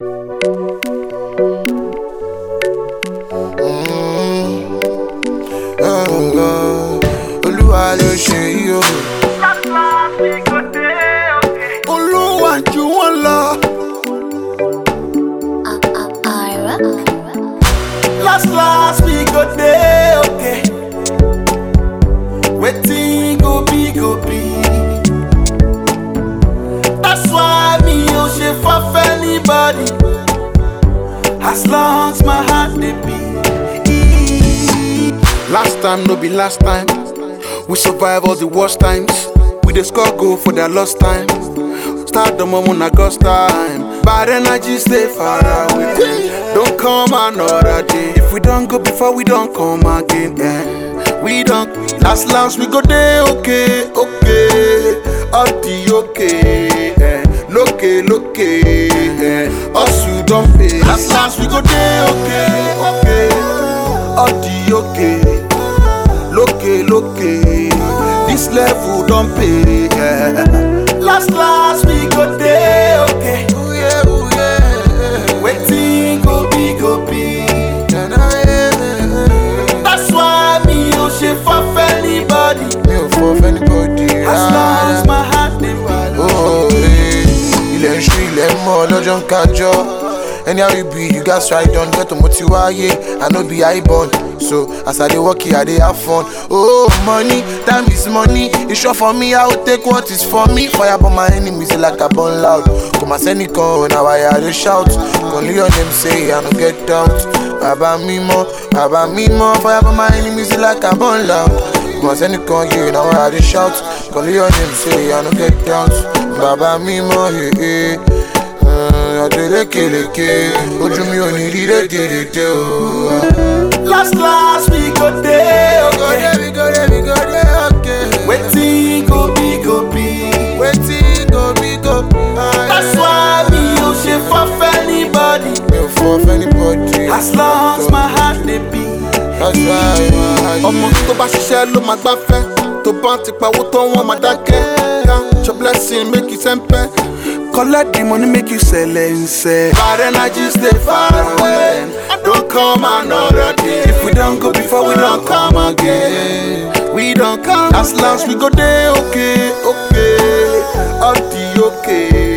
olúwa ló ṣe yí o. olúwa jù wọ́n lọ. Ira. last last we go dey okay. wetin go be go be. that's why mi ò ṣe faf anybody. as long as my heart dey beat. Last time no be last time. We survive all the worst times. We dey score goal for their lost time. Start the moment na God's time. Bad energy stay far away. Don't come another day. If we don't go before we don't come again. Eh. We don't last last we go dey okay, okay. All the okay. Eh. Loke, loke. Eh. Us you don't pay. Last last we go dey okay, okay. All the okay. Loke, loke. This level don't pay. Yeah. Last, last we go dey okay. Ooh, yeah, ooh, yeah. Waiting go be, go be. That's why me no ṣe faf anybody. mi ò fọ fẹ́nibọ́dì As long as my heart dey beat. Oh, eh, ilẹ̀ ń ṣú ilẹ̀ ń mọ́ lọ́jọ́ ń kájọ́ anyhow you be you gats try don get to mo ti wáyé i no be high born so as i dey work here i dey have fun oh money time is money e sure for me i go take what is for me fire burn my enemies like i burn loud kò má sẹ́nìkan ò na why i dey shout kò ní your name say i no get doubt bàbá mímọ́ bàbá mímọ́ fire burn my enemies like i burn loud kò má sẹ́nìkan yé na why i dey shout kò ní your name say i no get doubt bàbá mímọ́ yé ọdún lékeleke ojú mi ò ní rí rédèrèdè o. Last, last we go dey okay. go dey we go dey okay. Waiting go be, go be. wetin go be go be. That's why me no ṣe faf anybody. mi ò fọ fẹ́nibọ́dì. As long as my heart dey beat. that's why my ọmọ tó bá ṣiṣẹ́ ló máa gbáfẹ́ tó bá ti pawó tó wọ́n máa dákẹ́ count your blessing make you sẹ́ńpẹ́. collect the money make you sẹlẹ̀nsẹ̀. bad energy stay far away don't come another day. if we don go before we don come again. we don come last last we go dey okay okay all the okay.